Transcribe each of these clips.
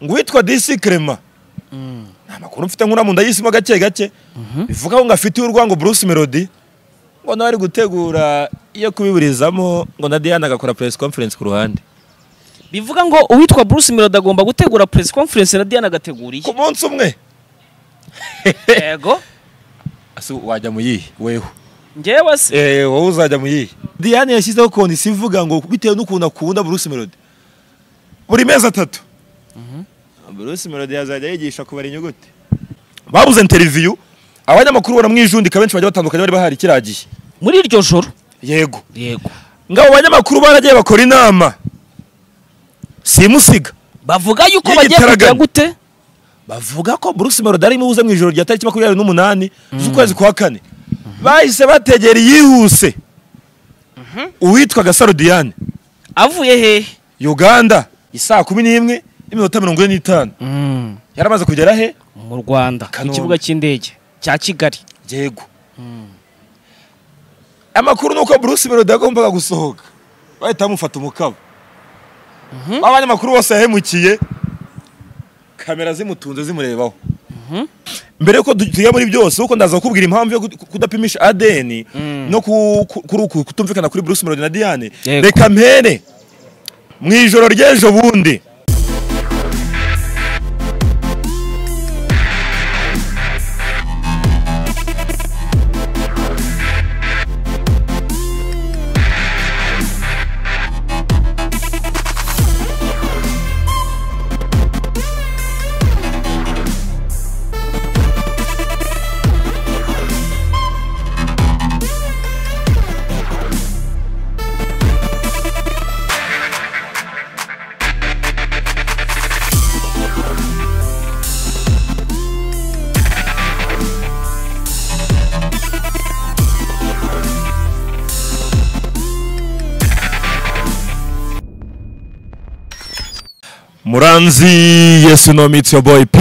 ngo uwitwa disi kerema nta makuru mfite nkura mu nda y'isimo gake gake bivuga ngo afitiye urwango bruce melody ngo nawe ari gutegura iyo kubiburizamo ngo na diana agakora press conference ku ruhande bivuga ngo uwitwa bruce melody agomba gutegura press conference na diana agategura ku iyi munsi umwe yego ese wajya mu yihe weho njyewe se Eh, wowe uzajya mu yihe diane yashyizeho kondisiyo ivuga ngo bitewe n'ukuntu akunda bruce melody buri mezi atatu bruce melody yazajya yigisha kubara inyuguti babuze interiviyu abanyamakuru baramwijundika benshi bagiye batandukanye bari bahari kiragiye muri iryo joro yego yego ngo abo banyamakuru baragiye bakora inama simusiga bavuga yuko Y'igitaraganya. bagiye kugira gute bavuga ko bruce melody arimo ubuze mu ijoro rya tariki makumyabiri n'umunani z'ukwezi kwa kane bahise bategera iyihuse uwitwa gasaro diane avuye hehe uganda isaa kumi n'imwe n'iminota mirongo ine n'itanu yaramaze kugera he mu rwanda Kanombe. ikibuga cy'indege cya kigali yego amakuru ni uko bruce melody yagombaga gusohoka bahita bamufata umukaba abanyamakuru bose yahemukiye kamera zimutunze zimurebaho mbere yuko du- tujya muri byose kuko ndaza kukubwira impamvu yo kut- kudapimisha adeni no ku- ku- kuri uku kutumvikana kuri bruce melody na diane Yego. reka mpere mu ijoro ry'ejo bundi muranzi yesu no mitsi yo boy p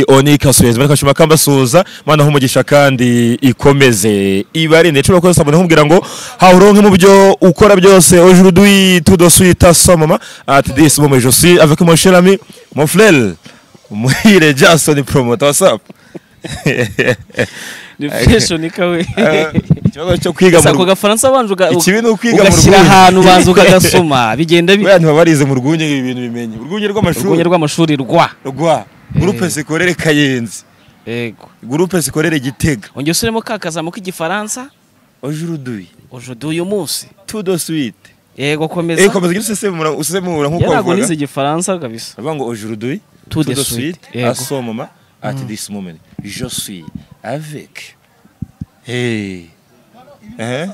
onika suhezi bariko ashima kambasuza mana humugisha kandi ikomeze ibarinde cyo ko sabone humbwira ngo hauronke mu byo ukora byose aujourd'hui tout de suite à sa maman at this moment je suis avec mon cher ami mon frère muhire Jason promoter what's up ni fashion kawe Eh, ikibazo cyo kwiga gusa ako mu gafaransa abanza uga- Ikibi ni ukwiga mu ugashyira rwunge. ahantu ubanza ukagasoma bigenda bi- bantu barize mu rwunge ibi bintu bimenye urwunge urwunge rw'amashuri rw'amashuri rwa rwa groupe scolaire Kayenzi yego groupe scolaire Gitega ongera usuremo ka kazamu k'igifaransa aujourd'hui ujudu uyu munsi tout de suite yego komeza eh komeza ugira usesemura usesemura nk'uko yarago bavuga nize igifaransa kabisa bavuga ngo aujourd'hui Tout de suite, yego. à ce moment at this moment je suis avec hey eh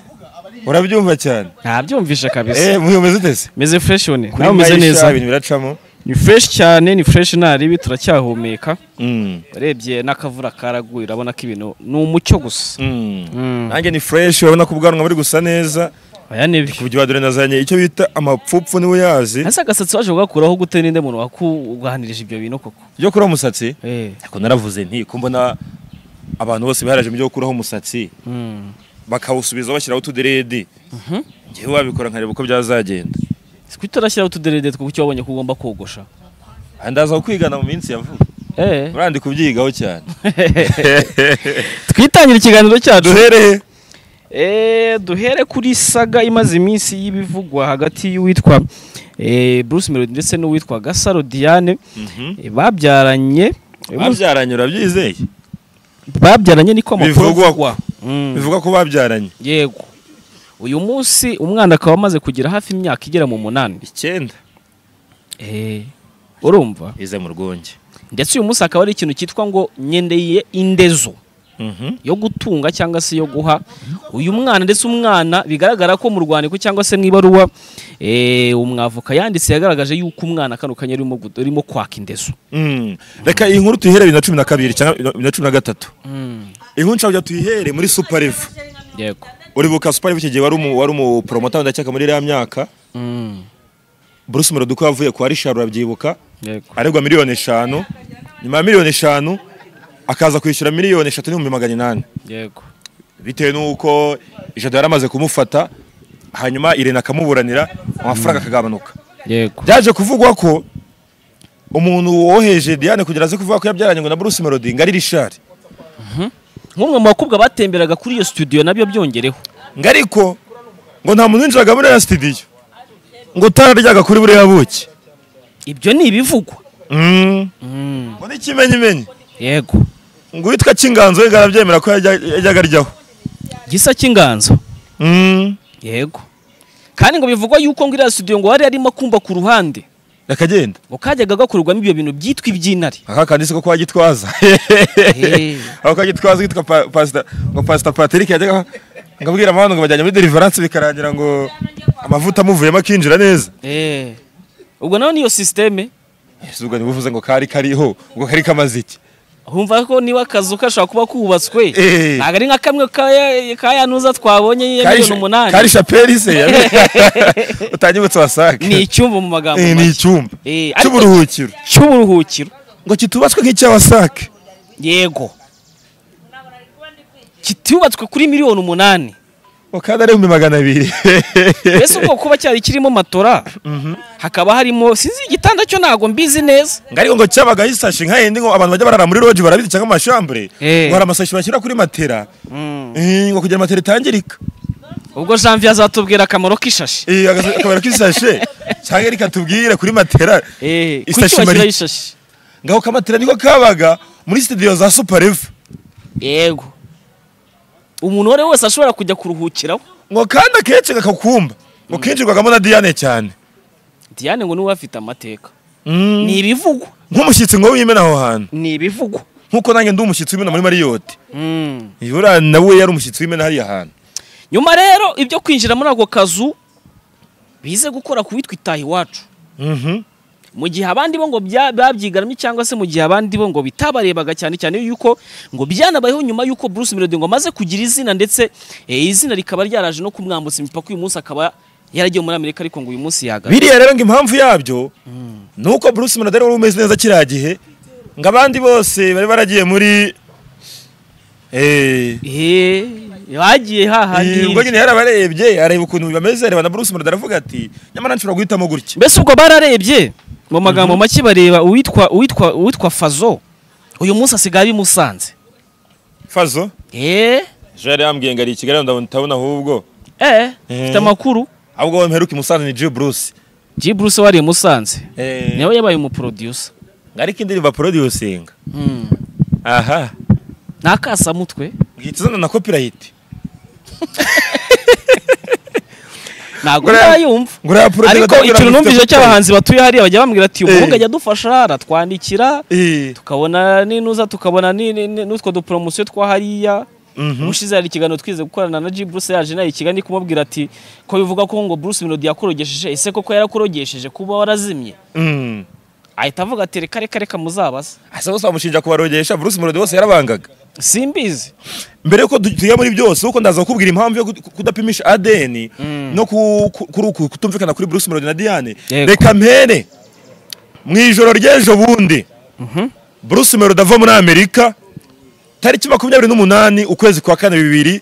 urabyumva cyane ntabyumvishe kabisa eh muyomeze utese meze fresh one Kuri nawe umeze Maisha neza ibintu biracamo ni fresh cyane ni fresh naribi turacyahumeka Mm, urebye n'akavura karaguye urabona ko ibintu ni umucyo gusa mm. Mm. nanjye ni fresh urabona ko ubwanwa buri gusa neza aya ni byo ku buryo wadore nazanye icyo bita amapfupfu niwe yazi ese agasatsi waje kugakuraho gute ninde muntu wakuganirije ibyo bintu koko byo kuri umusatsi eh ariko naravuze nti ko mbona abantu bose biharaje mu byo gukuraho umusatsi mm. bakawusubiza bashyiraho utuderedi Mhm. ngewe wabikora nkareba uko byazagenda si kuki utarashyiraho utuderede two kuki wabonye ko ugomba kogosha Ah, ndaza kukwigana mu minsi ya vuba eh urandi kubyigaho cyane twitangira ikiganiro cyacu duhereye Eh, duhere kuri saga imaze iminsi y'ibivugwa hagati y'uwitwa eh, Bruce Melody ndetse n'uwitwa Gasaro Diane Eh, babyaranye babyaranye urabyizeye babyaranye niko amakuru Bivugwa. avugwa Mm. bivuga ko babyaranye yego uyu munsi umwana akaba amaze kugira hafi imyaka igera mu munani icyenda Eh, urumva ize mu rwunge ndetse uyu munsi hakaba hari ikintu cyitwa ngo nyendeye indezo Mhm. yo gutunga cyangwa se yo guha uyu mwana ndetse umwana bigaragara ko mu rwandiko cyangwa se mu ibaruwa eh, umwavuka yanditse yagaragaje yuko umwana kano kanya arimo gu- arimo kwaka indezo Mm. reka iyi nkuru tuyihere bibiri na cumi na kabiri cyangwa bibiri na cumi na gatatu inkuru nshaka kugira tuyihere muri suparivu yego uribuka suparivu icyo gihe wari umu- wari umuporomota ndacyaka muri iriya myaka Mm, bruce melody uko yavuye kwa rishari urabyibuka yego aregwa miliyoni eshanu nyuma ya miliyoni eshanu akaza kwishyura miliyoni eshatu n'ibihumbi magana inani yego bitewe n'uko ijado yari amaze kumufata hanyuma irene akamuburanira amafaranga akagabanuka yego byaje kuvugwa ko umuntu woheje Diane kugira aze kuvuga ko yabyaranye ngo na Bruce Melody ngari Richard nk'umwe mu bakobwa batemberaga kuri iyo studio nabyo byongereho ngariko ngo nta muntu winjiraga muri ya studio ngo utararyaga kuri buriya buki ibyo ni ibivugwa Mm. Mm, ngo n'ikimenyimenyi yego ngo uwitwa cy'inganzo we arabyemera ko yajya- yajyaga aryaho gisa cy'inganzo Mm. yego kandi ngo bivugwa yuko ngo iriya studio ngo hari harimo kumba ku ruhande akagenda ngo kajyaga gakorerwamo ibyo bintu byitwa iby'intare aka kandi siko kwa gitwaza Eh, aho kwa gitwaza yitwa Pa- pasita ngo pasita patrick yajyaga ngo abwira amahanga ngo bajyanye muri deliverance bikarangira ngo amavuta amuvuyemo akinjira neza eh. ubwo nawe niyo sisiteme Ese ubwo ntibuvuze ngo kari kariho ubwo kari kamaze iki humva ko niba akazu kashobora kuba kubatswe Eh. ntabwo ari nka kamwe ka- ka yanuza twabonye Kari ya miliyoni sha- umunani kari shapeli se utanyibutse wasake ni icyumba mu magambo Eh, ni make icyumba Eh, ariko- cy'uburuhukiro cy'uburuhukiro ngo kitubatswe nk'icya wasake yego kitubatswe kuri miliyoni umunani ngo kandi ari ibihumbi magana abiri mbese ubwo kuba cyari kirimo matora hakaba harimo sinzi igitanda cyo ntabwo mbizi neza ngo ariko ngo cyabaga gisashi nka yindi ngo abantu bajya barara muri roji barabizi cyangwa amashambure Eh. ngo hari amasashi bashyira kuri matera Eh, ngo kugira matera itangirika ubwo janvier azatubwira akamaro k'ishashi Eh, agasa- akabara k'isashe cyangwa reka tubwire kuri matera Eh, kuki Isashi mari- bashyiraho ishashi ngaho kamatera niko kabaga muri studio za super eva yego umuntu uwo ari we wese ashobora kujya kuruhukiraho ngo kandi akenshi kakakumba ngo kinjirwagamo na diane cyane diane ngo niwe afite amateka Mm. ni ibivugwa nk'umushyitsi ngo wimena aho hantu ni ibivugwa nk'uko nanjye ndi umushyitsi w'imena muri mariyoti Mm. ibura nawe yari umushyitsi w'imena hariya hantu nyuma rero ibyo kwinjira muri ako kazu bize gukora ku witwa itaha iwacu Mhm. mu gihe abandi bo ngo bya- babyigaramye cyangwa se mu gihe abandi bo ngo bitabarebaga cyane cyane yuko ngo byanabayeho nyuma yuko Bruce Melody ngo amaze kugira izina ndetse eh, izina rikaba ryaraje no kumwambutsa imipaka uyu munsi akaba yaragiye muri Amerika ariko ngo uyu munsi yagaruka biriya rero ngo impamvu yabyo ni uko bruce melody wari umeze neza kiriya gihe ngo abandi bose bari baragiye muri eh, eh bagiye Eh, hahandi ubwo nyine yarabarebye areba ukuntu bameze areba na Bruce Melody aravuga ati nyamara nshobora guhitamo gutya mbese ubwo bararebye mu magambo make bareba uwitwa uwitwa uwitwa Fazo uyu munsi asigaye bimusanze fazo eh ejo yari yambwiye ngo ari i kigali ndabona utabona ahubwo eh Eh. mfite amakuru ahubwo wowe mperuka i Musanze ni G Bruce G Bruce wari i Musanze Eh, nawe yabaye umuproducer ngo ariko indirimbo aproducinga mm. aha nakasamutwe ngihita izana na copyright ntabwo Buriya- ndayumva ngo uriya producer ariko atambwira ngo ikintu mfite numvise copyright. cy'abahanzi batuye hariya bajya bambwira ati Eh. umuhungu ajya adufasha aratwandikira Eh, tukabona n'inuza tukabona ni- ni- ni- n'utwo duporomosiyo twa hariya mhm. ubushize hari ikiganiro twize gukorana na G Bruce yaje nayo ikigali ndi kumubwira ati ko bivuga ko ngo Bruce Melody yakorogesheje ese koko yarakurogesheje kuba warazimye Mm. ahita avuga ati reka reka reka muzabaza asa bose bamushinja kubarogesha Bruce Melody bose yarabangaga simbizi mbere yuko du- tujya muri byose kuko ndaza kukubwira impamvu yo kut- kudapimisha ADN no ku- ku- kuri uku kutumvikana kuri Bruce Melody na Diane Yego. reka mpere mu ijoro ry'ejo bundi Bruce Melody ava muri Amerika tariki makumyabiri n'umunani ukwezi kwa kane bibiri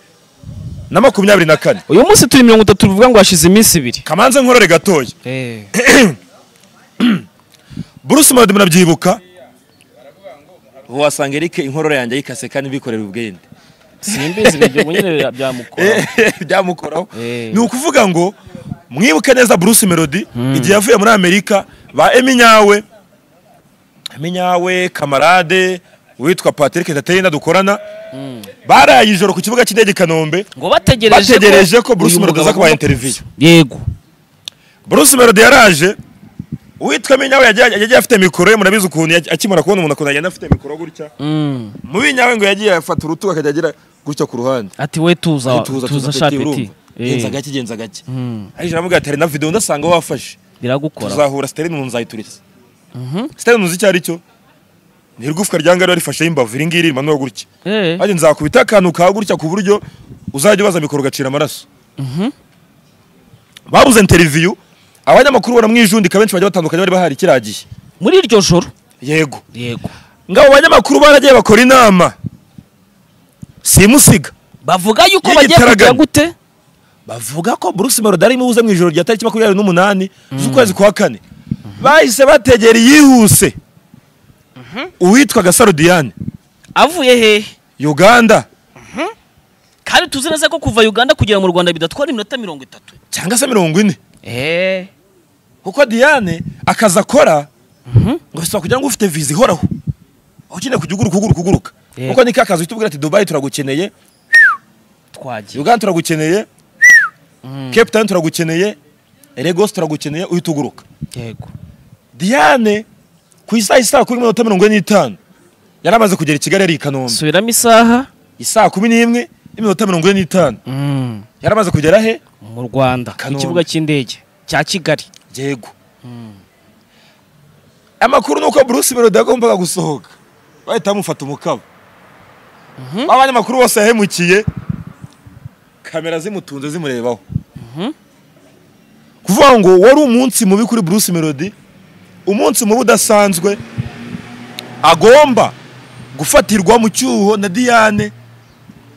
na makumyabiri na kane uyu munsi turi mirongo itatu tuvuga ngo hashize iminsi ibiri kamanze nkorore gatoya Bruce Melody munabyibuka ubu wasanga Eric inkorora yanjye ayikase kandi bikorera ubwende simbizi ibyo nyine byamukora byamukoraho Eh. ni ukuvuga ngo mwibuke neza Bruce Melody igihe yavuye muri Amerika ba Eminyawe Eminyawe kamarade witwa Patrick Ndateyina dukorana baraye ijoro ku kibuga cy'indege i Kanombe ngo bategereje bategereje ko Bruce uyu Melody mugabo aza kubaha agomba- interview yego Bruce Melody yaraje uwitwa Eminyawe yagiye yagiye afite mikoro ye murabizi ukuntu yaj- akimara kubona umuntu ukuntu agenda afite mikoro gutya Mm. mu binyawe ngo yagiye afata urutugu akajya agira gutya ku ruhande ati we tuza tuza tuza tuza shapeti urumva genza gake genza gake ariko aramubwira ati hari na video ndasanga wafashe biragukora tuzahura sitari nunu nzayituriza sitari nunu icyo ari cyo ni igufwa rya ngari warifasheho imbavu iri ngiri rimanuwe gutya Eh, maze nzakubita akantu ka gutya ku buryo uzajya ubaza mikoro ugacira amaraso babuze interiviyu abanyamakuru baramwijundika benshi bajya batandukanye bari bahari kiriya gihe muri iryo joro yego yego ngabo banyamakuru baragiye bakora inama simusiga bavuga yuko Y'igitaraganya. bagiye kugira gute bavuga ko Bruce Melody arimo buze mu ijoro rya tariki makumyabiri n'umunani z'ukwezi kwa kane bahise bategera iyihuse uwitwaga sarudiyane avuye hehe uganda kandi tuzi neza ko kuva uganda kugera mu rwanda bidatwara iminota mirongo itatu cyangwa se mirongo ine eee kuko diane akazi akora ngo bisaba kugira ngo ufite viza ihoraho aho ukeneye kujya uguruka uguruka uguruka Yego. kuko ni ka kazi uhita ubwira ati dubayi turagukeneye twagiye uganda turagukeneye cape town turagukeneye regos turagukeneye uhita uguruka yego diane ku isaha isaha kuri mirongo itanu mirongo ine n'itanu yari amaze kugera i kigali ari i kanombe subiramo isaha isaa kumi n'imwe n'iminota mirongo ine n'itanu yari amaze kugera he mu rwanda ku Kanombe. kibuga cy'indege cya kigali yego amakuru ni uko bruce melody yagombaga gusohoka bahita bamufata umukaba abanyamakuru bose yahemukiye kamera zimutunze zimurebaho kuvuga ngo wari umunsi mubi kuri bruce melody umunsi mubi udasanzwe agomba gufatirwa mu cyuho na diane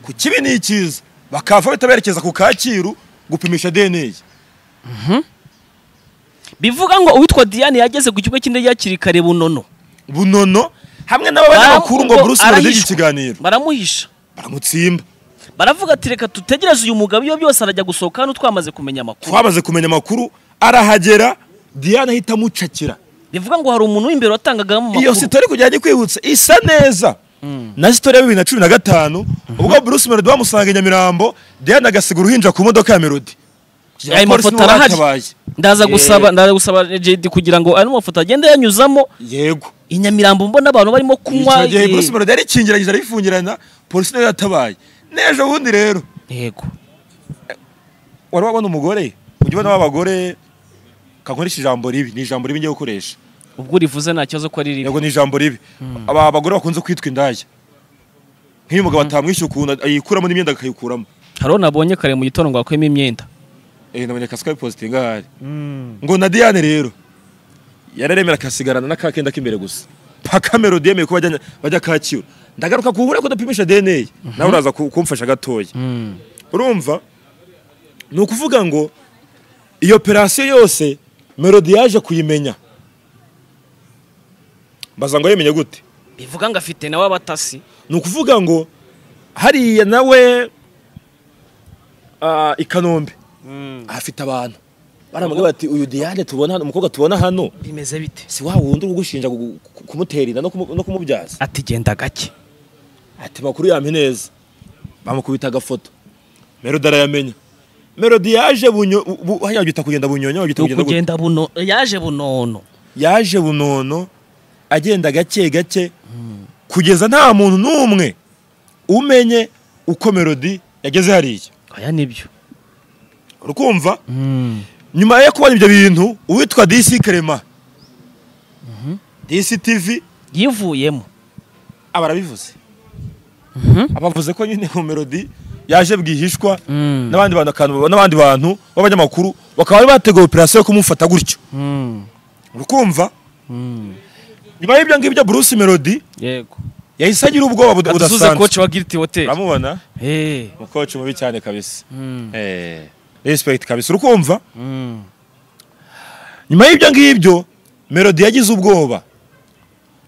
ku kibi ni icyiza bakava bahita berekeza ku kacyiru gupimisha dna bivuga ngo uwitwa diane yageze ku kibuga cy'indege hakiri kare bunono bunono hamwe n'abanyamakuru ngo Bara- Bruce Melody arahishwa. ikiganiro baramuhisha baramutsimba baravuga ati reka tutegereze uyu mugabo iyo byose arajya gusohoka hano twamaze kumenya amakuru twamaze kumenya amakuru arahagera Diane ahita amucakira bivuga ngo hari umuntu w'imbere watangagamo iyo amakuru sitori kugira ngo ijye kwibutsa isa neza na sitori ya bibiri na cumi na gatanu ubwo Bruce Melody bamusanga i Nyamirambo Diane agasiga uruhinja ku modoka ya Melody ayo mafoto arahari ndaza Yeah. gusaba ndaza gusaba JD kugira ngo ano mafoto agende yanyuzamo yego i Nyamirambo mbona abantu barimo kunywa icyo gihe eh, Bruce Melody yarikingiranyije arayifungirana polisi nayo yatabaye n'ejo bundi rero yego wari wabona umugore ujya ubona w'abagore kankoresha ijambo ribi ni ijambo ribi ngiye gukoresha ubwo urivuze nta kibazo ko ari ribi yego ni ijambo ribi aba abagore bakunze kwitwa indaya nk'iyo umugabo atamwishyura ukuntu ayikuramo n'imyenda akayikuramo hariho nabonye kare mu gitondo ngo akuyemo imyenda eh nabonye akasi kabipositinga ahari ngo na Diane rero yararemera akasigarana n'akakenda k'imbere gusa paka melody yemeye ko bajya bajya kacyiru ndagaruka ku bure kudapimisha DNA nawe uraza ku- kumfasha gatoya urumva ni ukuvuga ngo iyo operasiyo yose melody yaje kuyimenya baza ngo yemenye gute bivuga ngo afite nawe abatasi ni ukuvuga ngo hariya nawe ah, i kanombe ahafite abantu baramubwira bati uyu diane tubona hano umukobwa tubona hano bimeze bite si wa wundi uri gushinja gu- gu- kumutera inda no kumu- no kumubyaza ati genda gake ati makuru yampe neza bamukubita agafoto melody arayamenya melody yaje bunyo bu- hariya wabyita kugenda bunyonyo wabyita kugenda gute? kugenda buno yaje bunono yaje bunono agenda gake gake kugeza nta muntu n'umwe umenye uko melody yageze hariya aya nibyo urukumva nyuma yo kubona ibyo bintu uwitwa disi kerema disi tivi yivuyemo aba arabivuze abavuze ko nyine iyo melody yaje bwihishwa n'abandi bantu akantu- n'abandi bantu b'abanyamakuru bakaba bari bateguye operasiyo yo kumufata gutyo urukumva nyuma y'ibyo ngibyo bruce melody yego yahise agira ubwoba bud- atuze budasanzwe koci wa giriti hoteli uramubona umukoci mubi cyane kabisa Eh, respect kabisa urukumva nyuma y'ibyo ngibyo melody yagize ubwoba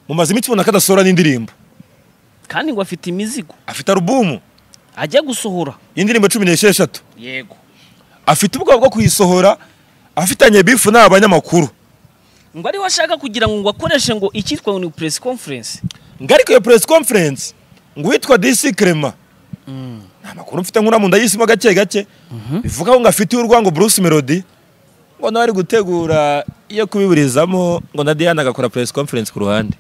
mumaze iminsi ubona ko adasohora n'indirimbo kandi ngo afite imizigo afite alubumu ajya gusohora y'indirimbo cumi n'esheshatu yego afite ubwoba bwo kuyisohora afitanye bifu n'abanyamakuru ngo ariwe ashaka kugira ngo ngo akoreshe ngo icyitwa ngo ni press conference ngo ariko iyo press conference ngo uwitwa disi kerema nta makuru mfite nkura mu nda yisimo gake gake bivuga ngo afite urwango bruce melody ngo nawe ari gutegura iyo kubiburizamo ngo na diane agakora press conference ku ruhande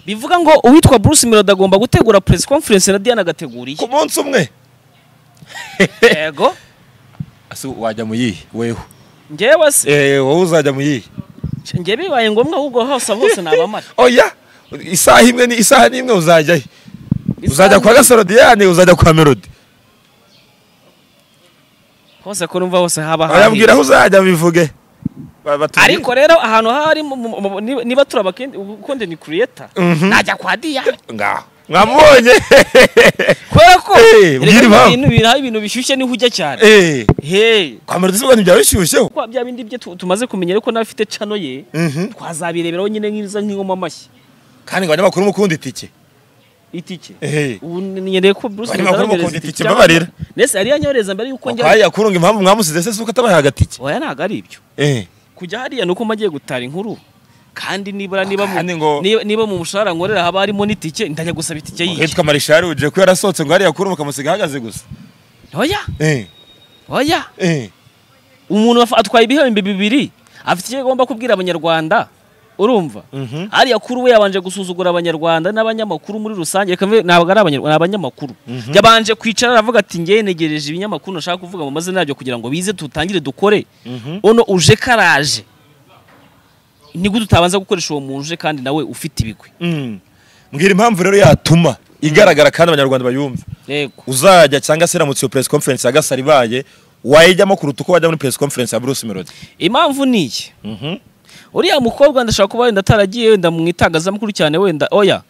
bivuga ngo uwitwa Bruce Melody agomba gutegura press conference na Diane agategura ku iyi munsi umwe yego ese wajya mu yihe weho njyewe se eh wowe uzajya mu yihe njye bibaye ngombwa ahubwo hose hose nabamara oya isaha imwe ni isaha n'imwe uzajya he uzajya kwa gasaro diane uzajya kwa melody hose ko numva hose haba bayambwira aho uzajya bivuge Ba- batubwire. ariko rero ahantu hari mu- mu- mu- niba turaba content creator najya kwa Diane ngaho mwamubonye kubera ko Eh, erega ubwire impamvu. ibintu biraho ibintu bishyushye niho ujya cyane eee hey kwambara udusimba ntibyaba bishyushyeho kwa bya bindi bye tu- tumaze kumenya ariko n'abafite cano ye twazabireberaho nyine nk'iza nk'ingoma amashyi kandi ngo abanyamakuru mukunda itike itike eee ubu nyereye ko Bruce Abanyamakuru bakunda Melody yanyohereza itike, cyangwa- mbabarira. Nese yari yanyohereza mbere yuko njya kwaya kurunga impamvu mwamusize se si uko atabahaye agatike oya ntabwo ari ibyo eee kujya hariya ni uko mba agiye gutara inkuru kandi nibura niba mu Kandi ngo- niba- niba mu mushahara nkorera haba harimo n'itike ndajya gusaba itike y'iki hitwa marishari uje ko yarasohotse ngo hariya kurunga ukamusiga ahagaze gusa oya eee oya eee umuntu af- atwaye ibihembo bibiri afite icyo agomba kubwira abanyarwanda urumva Mhm. hariya kuri we yabanje gusuzugura abanyarwanda n'abanyamakuru muri rusange reka mve- ntabwo ari abanyarwanda ni abanyamakuru yabanje kwicara aravuga ati ngewe negereje ibinyamakuru nashaka kuvuga mu mazina yabyo kugira ngo bize tutangire dukore ono uje karaje nibwo tutabanza gukoresha uwo munje kandi nawe ufite ibigwi mbwira impamvu rero yatuma igaragara kandi abanyarwanda bayumva yego uzajya cyangwa se iramutse iyo press conference ya gasara ibaye wayijyamo kuruta uko wajya muri press conference ya bruce melody impamvu ni iki uriya mukobwa ndashaka kuba wenda ataragiye wenda mu itangazamakuru cyane wenda oya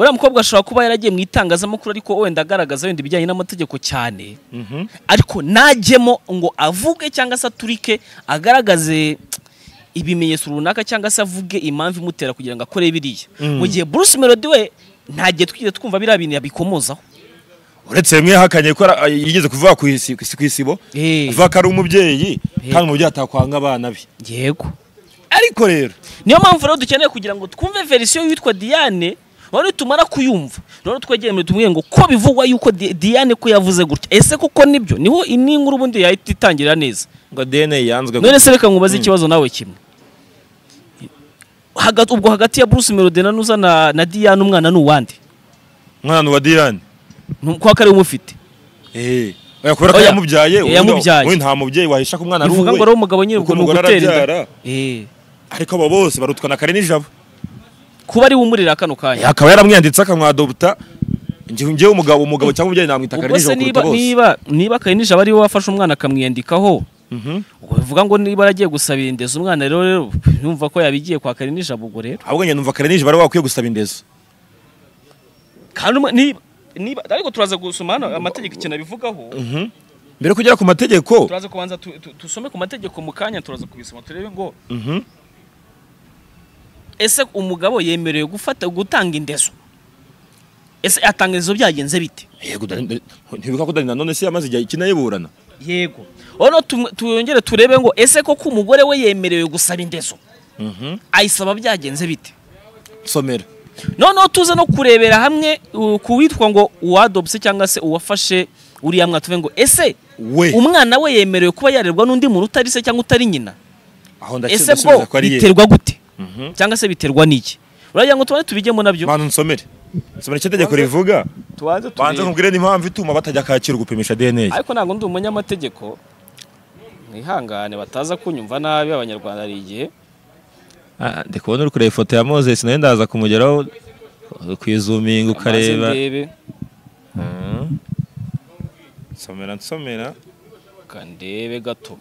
uriya mukobwa ashobora kuba yaragiye mu itangazamakuru ariko wenda agaragaza wenda ibijyanye n'amategeko cyane ariko najyemo ngo avuge cyangwa se aturike agaragaze ibimenyetso runaka cyangwa se avuge impamvu imutera kugira ngo akore biriya mu gihe Bruce Melody we ntagiye twigeze twumva biriya bintu yabikomozaho uretse bimwe yahakanye ko ara- yigeze kuvuga ku isi- ku isibo Eh. kuvuga ko ari umubyeyi Eh. kandi umubyeyi atakwanga abana be yego ariko rero niyo mpamvu rero dukeneye kugira ngo twumve verisiyo y'uwitwa diane rero nitumara kuyumva rero twegere muri tumwe ngo ko bivugwa yuko Di- diane ko yavuze gutya ese koko nibyo niho iyi nkuru ubundi yahita itangira neza ngo dna yanzwe none se reka nkubaze ikibazo nawe kimwe Hagati- ubwo hagati ya bruce melody na nuza na, na diane umwana ni uwande umwana wa diane ko kari umufite Eh. Oya, kubera ko Oya. yamubyaye Eh, ubu yamubyaye. nta mubyeyi wahisha ko umwana ari bivuga ngo ari umugabo nyine kuko ubwo ni umugore ugutera arabyara. inda Eh, ariko abo bose barutwana kare nijabo kuba ari we umurera kano kanya akaba yaramwiyanditse akamwadopta njyewe umugabo umugabo cyangwa umubyeyi namwita kare ubwo se nijabo kuruta niba bose niba niba karinije aba ari we wafashe umwana akamwiyandikaho Mhm. ubwo bivuga ngo niba aragiye gusabira indezi umwana rero rero yumva ko yabigiye kwa kare nijabo ubwo rero ahubwo njye numva kare nijabo ari we wakwiye gusaba indezo kandi umwe- niba niba ariko turaza gusoma hano amategeko ikintu abivugaho mbere yo kugera ku mategeko turaza kubanza tu- tu- dusome ku mategeko mu kanya turaza kubisoma turebe ngo Mhm. ese umugabo yemerewe gufata gutanga indezo ese atanga indezo byagenze bite yego ntibuka ko dani nanone se yamaze igihe kinayiburana yego ono tum- tuyongere turebe ngo ese koko umugore we yemerewe gusaba indezo ayisaba byagenze bite somera noneho tuze no kurebera hamwe uh, ku witwa ngo uwadobse cyangwa se uwafashe uriya mwana tuve ngo ese we umwana we yemerewe kuba yarerwa n'undi muntu utari se cyangwa utari nyina aho ndake- ese ndasubiza bwo ko ari ye biterwa gute cyangwa se biterwa n'iki uragira ngo tubone tubijyemo nabyo bantu nsomere nsomere icyo tegeko rivuga tubanze banze nkubwire n'impamvu ituma batajya kacyiru gupimisha dna ariko ntabwo ndi umunyamategeko mwihangane bataza kunyumva nabi abanyarwanda hari igihe ndi kubona uri kureba ifoto ya moses nawe ndaza kumugeraho kwizuminga Maze ndebe nsomera nsomera Reka ndebe gato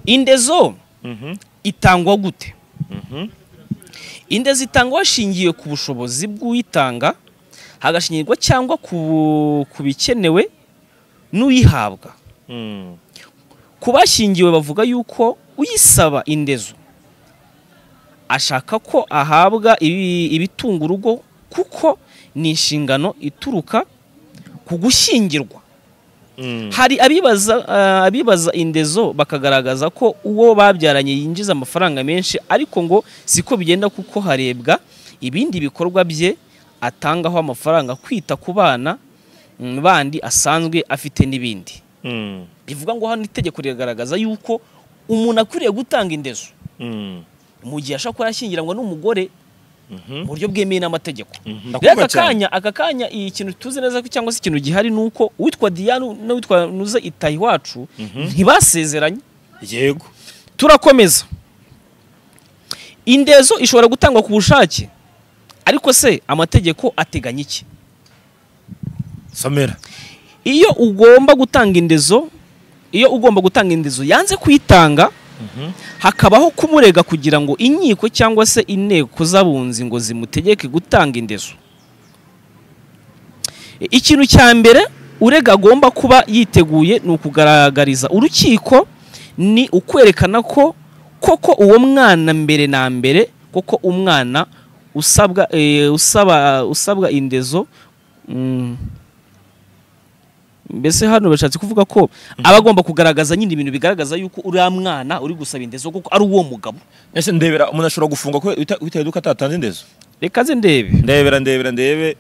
indezo itangwa gute indezo itangwa hashingiwe ku bushobozi bw'uyitanga hagashingirwa cyangwa ku ku bikenewe n'uyihabwa ku bashingiwe bavuga yuko uyisaba indezo ashaka ko ahabwa ibi- ibitunga urugo kuko ni inshingano ituruka ku gushyingirwa hari abibaza eh, abibaza indezo bakagaragaza ko uwo babyaranye yinjiza amafaranga menshi ariko ngo siko bigenda kuko harebwa ibindi bikorwa bye atangaho amafaranga kwita ku bana mm, bandi asanzwe afite n'ibindi bivuga ngo hano itegeko riragaragaza yuko umuntu akwiriye gutanga indezo mu gihe ashobora kuba yashyingiranwa n'umugore mu buryo bwemewe n'amategeko rero aka kanya aka kanya iyi kintu tuzi neza ko cyangwa se ikintu gihari ni uko uwitwa diane n'uwitwa nuza itaha iwacu ntibasezeranye yego turakomeza indezo ishobora gutangwa ku bushake ariko se amategeko ateganya iki somera iyo ugomba gutanga indezo iyo ugomba gutanga indezo yanze kuyitanga hakabaho kumurega kugira ngo inkiko cyangwa se inteko z'abunzi ngo zimutegeke gutanga indezo E, ikintu cya mbere urega agomba kuba yiteguye ni ukugaragariza urukiko ni ukwerekana ko koko uwo mwana mbere na mbere koko umwana usabwa eh, usaba usabwa indezo mm, mbese hano bashatse kuvuga ko aba agomba kugaragaza nyine ibintu bigaragaza yuko uriya mwana uri gusaba indezo kuko ari uwo mugabo ese ndebera umuntu ashobora gufungwa ko bita- bitewe nuko atatanze indezo reka ze ndebe ndebera ndebera ndebe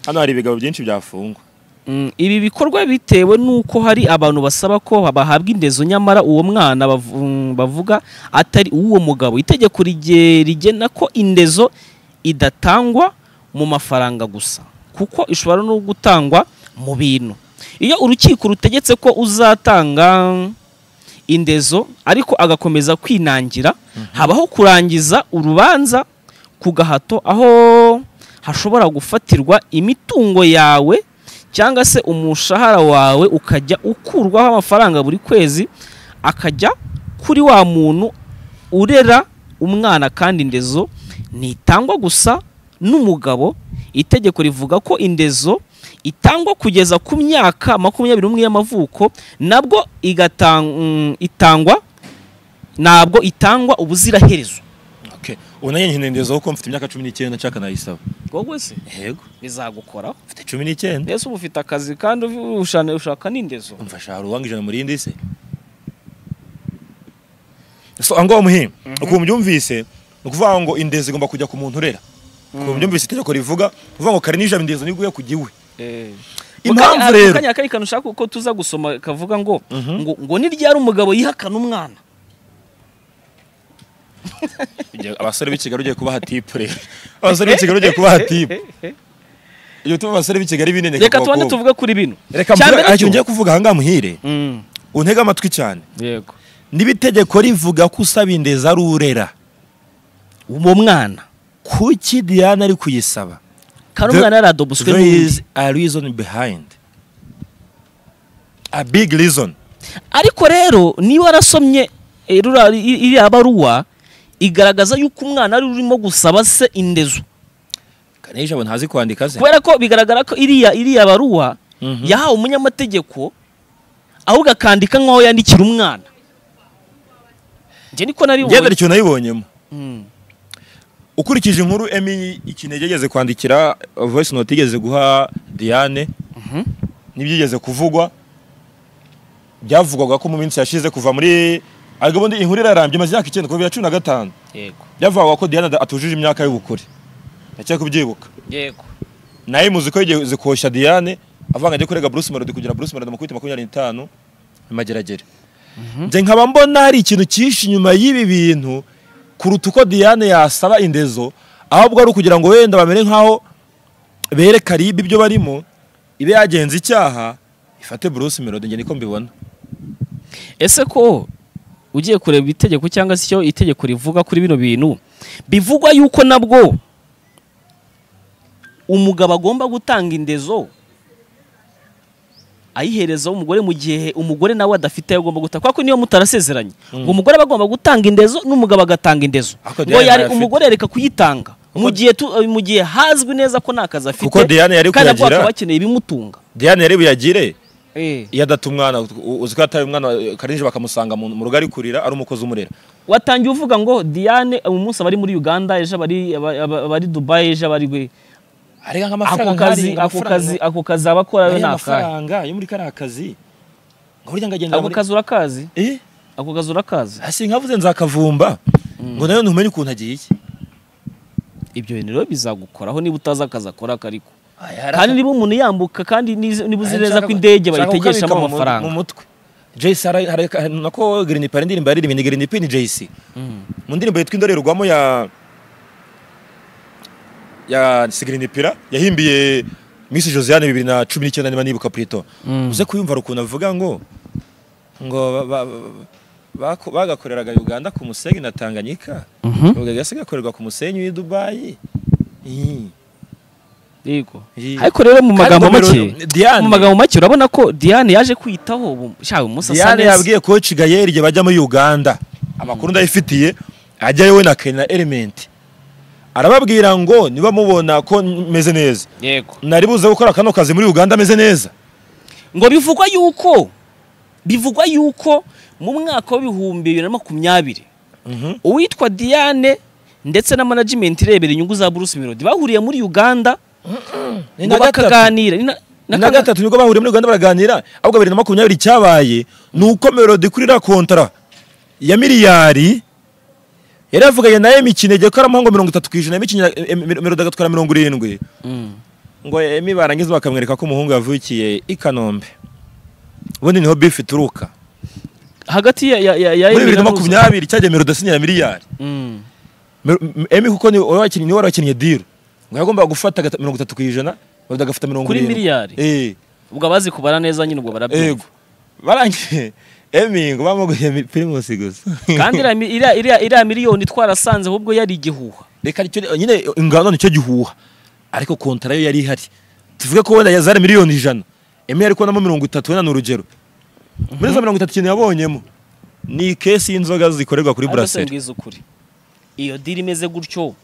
hano hari ibigabo byinshi byafungwa Mm, ibi bikorwa bitewe n'uko hari abantu basaba ko bahabwa indezo nyamara uwo mwana bavu- mm, bavuga atari uw'uwo mugabo itegeko rige- rigena ko indezo idatangwa mu mafaranga gusa kuko ishobora no gutangwa mu bintu iyo urukiko rutegetse ko uzatanga indezo ariko agakomeza kwinangira habaho kurangiza urubanza ku gahato aho hashobora gufatirwa imitungo yawe cyangwa se umushahara wawe ukajya ukurwaho amafaranga buri kwezi akajya kuri wa muntu urera umwana kandi indezo ntitangwa gusa n'umugabo itegeko rivuga ko indezo itangwa kugeza ku myaka makumyabiri n'umwe y'amavuko nabwo igatang- mm, itangwa ntabwo itangwa ubuziraherezo ubu nanjye nyine indezo kuko mfite imyaka cumi n'icyenda nshaka nayisaba wowe se yego bizagukoraho mfite cumi n'icyenda mbese uba ufite akazi kandi ubu- ushana- ushaka n'indezo mfasha hari uwanga ijana murindi se so aho ngaho muhinga ukuntu byumvise ni ukuvuga ngo indezo igomba kujya ku muntu urera ukuntu byumvise itegeko rivuga ni ukuvuga ngo kare n'ijana indezo niguye ku giwe Impamvu Mukanya- rero- mukanya kari kantu ushaka ko tuza gusoma kavuga ngo Mhm. ngo ngo ni ryari umugabo yihakana umwana Igihe abasore b'i kigali ugiye kubaha tipu rero abasore b'i kigali ugiye kubaha tipu iyo utuma abasore b'i kigali bineneka reka ku tubanze bakobwa. tuvuge kuri bino reka Cya mbura mbere icyo cyo- ngiye kuvuga ahangaha muhire Mm, untege amatwi cyane yego niba itegeko rivuga ko usaba indezi ari urera uwo mwana kuki diane ari kuyisaba kandi The- umwana yaradoboswe there n'undi is a reason behind a big reason ariko rero niba warasomye eh, rura- i- iriya baruwa igaragaza yuko umwana ari urimo gusaba se indezo kanisha abo ntazi kwandika se kubera ko bigaragara ko iriya iriya baruwa Mhm. yahawe umunyamategeko ahubwo akandika nk'aho yandikira umwana njye niko ngendera nabibonye icyo nayibonyemo Mm. ukurikije inkuru emi ikinege yigeze kwandikira uh, voice note yigeze guha diane Mhm. n'ibyigeze kuvugwa byavugwaga ko mu minsi yashize kuva muri ariko ubundi inkuru irarambye imaze imyaka icyenda kuva bibiri na cumi na gatanu yego byavugwaga ko diane ada- atujuje imyaka y'ubukure ndacyari kubyibuka yego nawe muzi ko yigeze koshya diane avanga ajya kurega bruce melody kugira bruce melody amukubite makumyabiri n'itanu amageragere njye nkaba mbona hari ikintu cyinshi inyuma y'ibi bintu kuruta uko diane yasaba indezo ahubwo ari ukugira ngo wenda bamere nk'aho bere karibe ibyo barimo ibe yagenza icyaha ifate bruce melody njye niko mbibona ese ko ugiye kureba itegeko cyangwa se icyo itegeko rivuga kuri bino bintu bivugwa yuko nabwo umugabo agomba gutanga indezo ayihereza umugore mu gihe umugore nawe adafite ayo agomba gutanga kuko niyo mutarasezeranye ngo umugore aba agomba gutanga indezo n'umugabo agatanga indezo Ariko ngo Diane yari nayo umugore yareka kuyitanga mu Kuko- gihe tu- mu gihe hazwi neza ko nta kazi afite Kuko Diane yari kandi kuyagira. akaba akeneye ibimutunga diane yari buyagire eh iyo adata umwana u- uzi ko yataye umwana karinje bakamusanga mu mu rugo ari kurira ari umukozi umurera watangiye uvuga ngo diane umunsi abari muri uganda ejo abari aba- aba- abari dubayi ejo abari we ariko ako kazi ako kazi ako kazi abakora aya we ni akahe mafaranga yo muri kariya kazi ngo burya ngo agenda ako muri- kazi urakazi Eh, ako kazi urakazi hasi nkavuze nzakavumba ngo nayo ntumenye ukuntu agiye ibyo bintu rero bizagukoraho niba utazi akazi akora kariko kandi niba umuntu yambuka kandi niz- niba uzi neza ko indege bayitegesha mu amafaranga mutwe JC hari- hari- hari- nako Green P indirimbo yaririmbye Green P ni JC Mm. mu ndirimbo yitwa indorerwamo ya ya Green P yahimbiye Miss Josiane 2019 niba nibuka Prito Mm. uze kuyumva hari ukuntu avuga ngo ngo ba- ba- baku- bagakoreraga Uganda ku Musenyi na Tanganyika Mhm. ubwo gase gakorerwa ku Musenyi w'i Dubai Ih. yego Ih. ariko rero mu magambo Kandi ngo make Melo- Diane- mu magambo make urabona ko diane yaje kwitaho ubu- shawe umunsi asa Diane neza yabwiye koci Gael igihe bajya muri Uganda amakuru ndayifitiye ajyayo we na Kena Element arababwira ngo niba mubona ko meze neza yego nari buze gukora kano kazi muri uganda ameze neza ngo bivugwa yuko bivugwa yuko mu mwaka w'ibihumbi bibiri na makumyabiri uwitwa diane ndetse na management irebera inyungu za bruce melody bahuriye muri uganda Ni ngo na gatatu. bakaganira ni na- na na kaga- gatatu nibwo bahuriye muri uganda baraganira ahubwo bibiri na makumyabiri cyabaye ni uko melody kuri iriya kontara ya miliyari yari yavuganye na emi kinege ko aramuha ngo mirongo itatu ku ijana emi kinege eh, eh, melody agatwara mirongo irindwi Mm. ngo emi barangiza bakamwereka ko umuhungu yavukiye i kanombe ubundi niho bifu ituruka hagati ya ya ya ya muri bibiri na Emera Ruza. makumyabiri cyagiye melody asinyira miliyari Mm. Mer- m- Emi kuko ni wari wakinnye ni wari wakinnye deal ngo yagomba gufata agata- mirongo itatu ku ijana melody agafata mirongo Kuri irindwi. miliyari? eh ubwo abazi kubara neza nyine ubwo barabyumva Ego. Barangije Emi ngo bamuguye Primus gusa. kandi iriya mi- iriya iriya- iriya miliyoni twarasanze ahubwo yari igihuha reka nicyo nyine ingano nicyo gihuha. Ariko kontara yo yari ihari. Tuvuge ko wenda yazari miliyoni ijana. Emi yari kubonamo mirongo itatu wenda ni urugero. Muri za mirongo itatu ikintu yabonyemo ni kesi y'inzoga zikorerwa kuri ariko se buraseri. mbwiza ukuri iyo diri imeze gutyo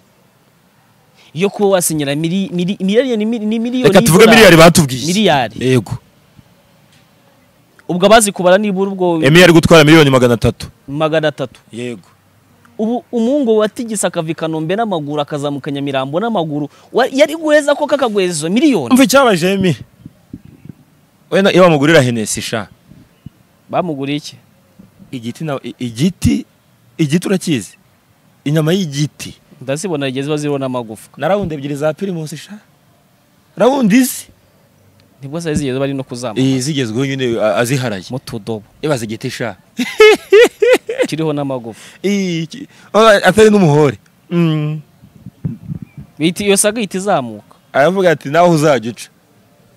yo kuba wasinyira mili- mili- miliyoni ni miliyoni Reka tuvuge y'idolari. miliyari batubwiye. Miliyari. Yego. ubwo abazi kubara nibura ubwo Emi yari gutwara miliyoni magana atatu. magana atatu Yego. ubu umuhungu watigisa akava i kanombe n'amaguru akazamuka nyamirambo n'amaguru wa- yari guheza ko kakagweza izo miliyoni Umva icyabaje Emi. Wenda iyo bamugurira Hennessy sha. bamuguriye iki Igiti na i- igiti igiti urakizi. Inyama y'igiti. ndazibona igihe ziba ziriho n'amagufwa na rawundi ebyiri za pirimusi sha rawundi izi nibwo saa zigeze bari no kuzamuka iyi zigezweho nyine a- aziharaye mu tudobo ibaze igiti sha kiriho n'amagufwa Iyi ki- oya, atari n'umuhore Mm. Bihita- iyo saga ihita izamuka aravuga ati nawe uzajya uca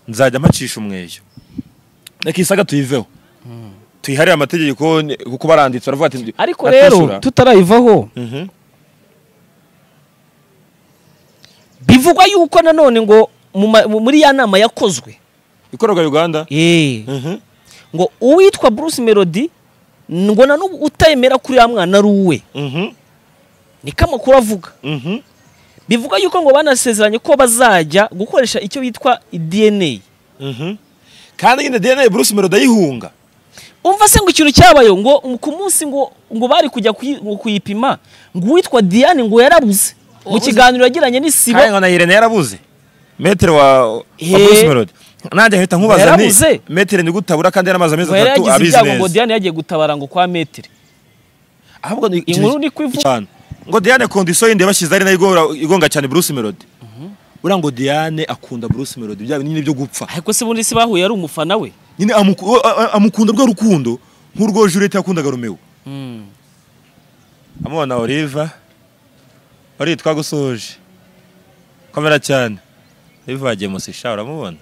nzajya mpacisha umweyo reka isaga tuyiveho tuyiharire amategeko ni- kuko baranditse baravuga ati ariko atishyura. rero tutarayivaho Mhm. bivugwa yuko nanone ngo mu ma- mu- muri ya nama yakozwe ikorerwa uganda Eh, Mhm. ngo uwitwa bruce melody ngo na n'ubu utemera kuri ya mwana ari uwe Mhm. niko amakuru avuga Mhm. bivuga yuko ngo banasezeranye ko bazajya gukoresha icyo bitwa dna Mhm. kandi nyine dna bruce melody ayihunga umva se ngo ikintu cyabayeho ngo ku munsi ngo ngo bari kujya kuyi- ngo kuyipima ngo uwitwa diane ngo yarabuze mu Wabuze? kiganiro yagiranye n'isibo kandi ngo na Irene yarabuze metero wa wa Eh. Bruce Melody nanjye nkahita nkubaza Yarabuze? nti metero ni gutabura kandi yaramaze amezi ngo yari atatu yagize abizi ibyago ngo neza diane yagiye gutabara ngo kwa metero ahubwo ni Inkuru ni ko ivuga. cyane ngo Diane kondisiyo yindi yabashyize ari nayo igora- igonga cyane Bruce Melody buriya ngo Diane akunda Bruce Melody bya bintu nyine byo gupfa ariko se ubundi si bahuye ari umufana we nyine amuku- o- a- a- amukunda rwa rukundo nk'urwo Juliet yakundaga Romeo amubona Oliva wari twagusoje komera cyane Oliva yagiye musisha uramubona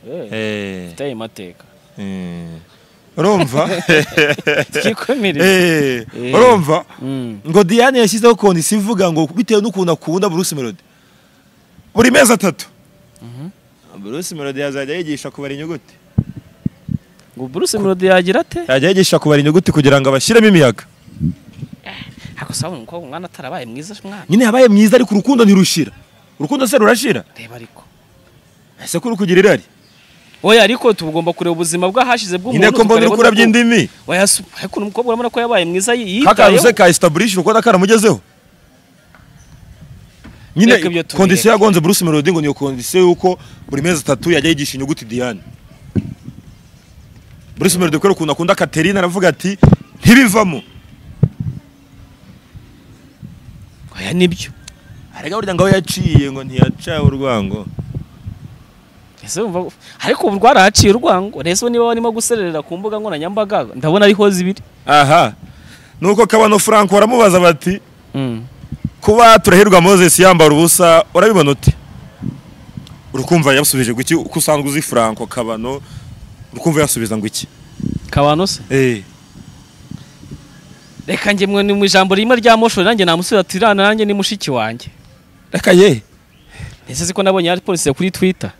Eh, eh mfite ayo mateka Eh, urumva twikomerere Eh, Eh. urumva Mm. ngo diane yashyizeho kondisiyo ivuga ngo bitewe n'ukuntu akunda bruce melody buri mezi atatu bruce melody yazajya yigisha kubara inyuguti ngo bruce melody yagira ate yajya yigisha kubara inyuguti kugira ngo abashyiremo imiyaga ariko sabona umukobwa umwana atarabaye mwiza mwana nyine yabaye mwiza ariko urukundo ntirushira urukundo se rurashira reba ariko ese ko uri kugira irari oya ariko tugomba kureba ubuzima bwahashize bw'umuntu nyine ko mbona tukareba urukura n'ubwo- by'indimi oya su- ariko uyu mukobwa urabona ko yabaye mwiza kakantu se yitayeho ka establish urukundo karamugezeho Reka ibyo nyine tubireke. kondisiyo yagonze bruce melody ngo niyo kondisiyo y'uko buri mezi atatu yajya yigisha inyuguti diane bruce melody kubera ukuntu akunda katerine aravuga ati ntibivamo oya nibyo arega burya ngo aho yaciye ngo ntiyaca urwango ese wumva ariko ubu rwarahaciye urwango rese niba barimo gusererera ku mbuga nkoranyambaga ndabona ariho zibiri aha nuko kabano frank baramubaza bati kuba turahirwa moses yambara ubusa urabibona ute urukumva yasubije guki uko usanzwe uzi franco kabano urukumva yasubiza ngo iki kabano se eh reka njye mwe ni mu ijambo rimwe rya moshori nanjye namusubiza ati rana nanjye ni mushiki wanjye reka ye ese siko nabonye hari polisi kuri twitter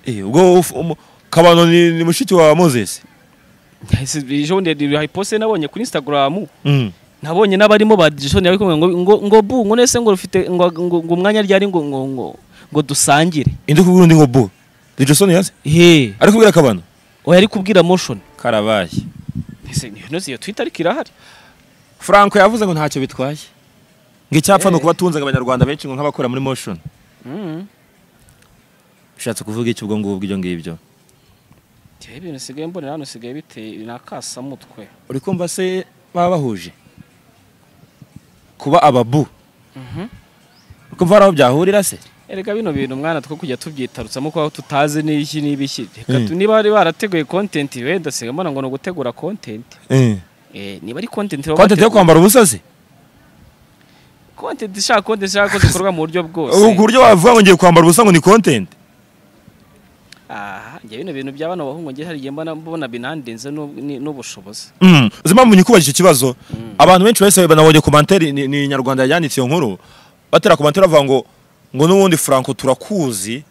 Eh, ubwo uf- umu- kabano ni, ni mushiki wa moses Ese ejo bundi hari poste nabonye kuri instagram nabonye n'abarimo ba Jason bari kumwe ngo ngo ngo bu ngo nese ngo rufite ngo ngo ngo umwanya ryari ngo ngo ngo ngo dusangire indi kubwira undi ngo bu Jason yaze he ari kubwira akabana oya ari kubwira motion karabaye ese niyo nose iyo Twitter ariko irahari Franco yavuze ngo ntacyo bitwaye ngo icyapfa ni Eh. ukuba tunzaga abanyarwanda benshi ngo nk'abakora muri motion mm bishatse kuvuga iki ubwo ngubwo ibyo ngibyo Tiye ibintu sigaye mbonera hano sigaye biteye nakasa mutwe uri kumva se baba bahuje kuba ababu Mhm. uri kumva hari aho byahurira se erega bino bintu mwana two kujya tubyitarutsa kuko aho tutazi n'iki n'ibiki reka Mm. tu- niba bari barateguye content wenda sigaye mbona ngo ni ugutegura content eh niba ari content baba konti yo bategura- kwambara ubusa se content ishaka content ishaka ko zikorwa mu buryo bwose ku buryo wavuga ngo ngiye kwambara ubusa ngo ni kontenti aha njye bino bintu bya bano bahungu ngiye hari igihe mbona mbona binandenze n'ub- ni- n'ubushobozi uzi impamvu nyikubajije icyo kibazo Mm. abantu benshi bahise banabonye komantere ni ni inyarwanda yanditse iyo nkuru batera komantere bavuga ngo ngo n'ubundi franco turakuzi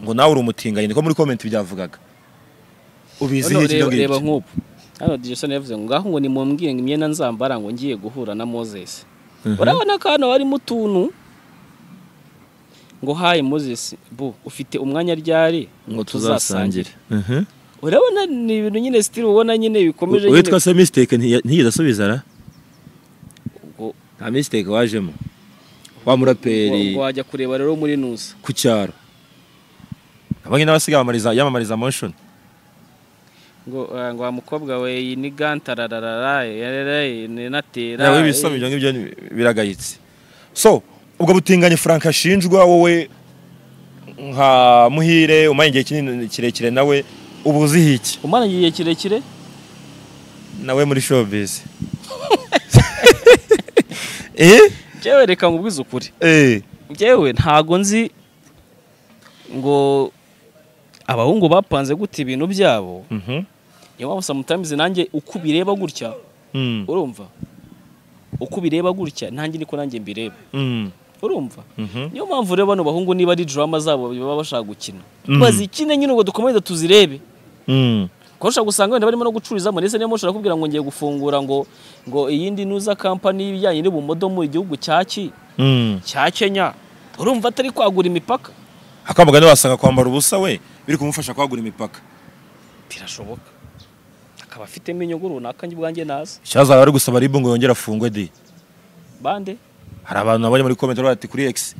ngo nawe uri umutinganyi niko muri komenti byavugaga ubizihiye Hano ibyo reba reba ngibyo nk'ubu hano dijeson yavuze ngo ngaho ngo nimumbwire ngo imyenda nzambara ngo ngiye guhura na moses Mhm. urabona ko hano harimo utuntu ngo hayi moses bu ufite umwanya ryari ngo tuzasangire Mhm. urabona ni ibintu nyine sitiri ubona nyine bikomeje nyine uwitwa se misiteke ntiyigeze asubiza ra ubwo nta misiteke wajemo wa muraperi ngo wajya kureba rero muri nusa ku cyaro abanye n'abasigaye bamamariza- yamamariza motion ngo ah, ngo wa mukobwa we iyi ni gantararara natera nawe ibisome ibyo ngibyo ni- biragayitse so ubwo butinganyi frank ashinjwa wowe nka muhire umanye igihe kinini kirekire nawe uba uzihi iki umwana igihe kirekire nawe muri showbiz eh njyewe reka nkubwize ukuri eh njyewe ntago nzi ngo abahungu bapanze gute ibintu byabo mhm niyo mpamvu sometimes nanjye uko ubireba gutya Mm, urumva uko ubireba gutya nanjye niko nanjye mbireba mm, urumva mhm. niyo mpamvu rero bano bahungu niba ari drama zabo baba bashaka gukina Mhm. bazikine nyine ngo dukomeze tuzirebe Mm, kuko ushobora gusanga wenda barimo no gucururizamo ndetse niyo mpamvu ushobora kubwira ngo ngiye gufungura ngo ngo iyindi nuza kampani y'ibijyanye n'ubumodo mu gihugu cya ki mm. cya kenya urumva atari kwagura imipaka akamugani wasanga kwambara ubusa we biri kumufasha kwagura imipaka birashoboka akaba afitemo inyungu runaka njye ubwanjye nazi ikibazo aba ari gusaba ribu ngo yongere afungwe di bande hari abantu nabonye muri komenti bari bati kuri x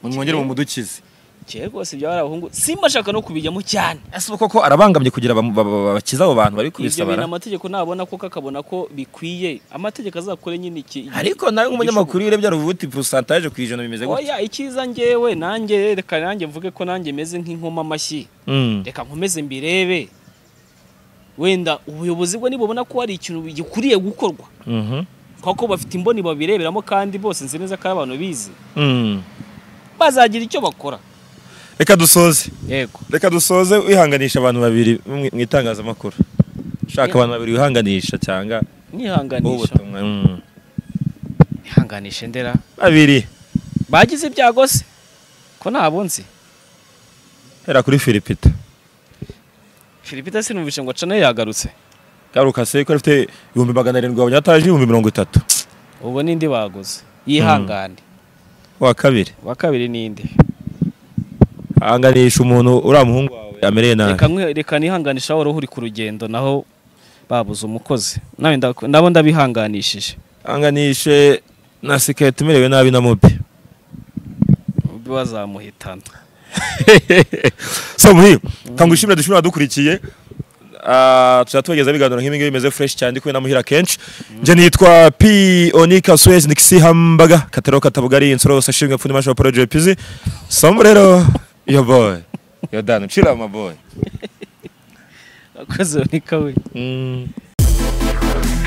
ngo mwongere mumudukize cyeye rwose ibyo bari abahungu simbashaka no kubijyamo cyane ese ubu koko arabangamye kugira bam- ba- ba- bakize abo bantu bari ibyo bintu kubisaba amategeko nabona ko kakabona ko bikwiye amategeko azakore nyine iki ariko nawe nk'umunyamakuru iyo urebye ruvuga uti porosantaje ku ijana bimeze gutya oya icyiza njyewe nanjye reka nanjye mvuge ko nanjye meze nk'inkoma amashyi Mm. reka nkomeze mbirebe wenda ubuyobozi bwo nibubona ko hari ikintu gikwiye gukorwa Mhm. kuko bafite imboni babireberamo kandi bose nzi neza ko ari abantu bize Mm. bazagira icyo bakora reka dusoze yego reka dusoze wihanganisha abantu babiri mu mu itangazamakuru shaka abantu babiri wihanganisha cyangwa wowe mwihanganisha ubutumwa Mm. ihanganishe ndera babiri bagize ibyago se ko nabo nzi hera kuri filipita filipita sinumvishe ngo acane yagarutse garuka se ko afite ibihumbi magana arindwi wabonye ataje ibihumbi mirongo itatu ubwo nindi baguze yihangane wa kabiri uwa kabiri ninde hanganisha umuntu uriya muhungu wawe amereye nabi reka nkwe- reka nihanganisha wari uri ku rugendo naho babuze umukozi nawe nda- nabo ndabihanganishije hanganishe na siketi umerewe nabi na mobi bazamuhitana so muhimu kangushimira dushimira dukurikiye Ah, tuzajya tubageza ibiganiro nk'ibi ngibi bimeze fresh cyane ndi kumwe na muhira kenshi njye nitwa p onika suez nikisi hambaga katero katabugari insoro yose ashimwe pfundi masha poro jpz sombrero yo boy yo dano chila my boy akoze ni kawe mm.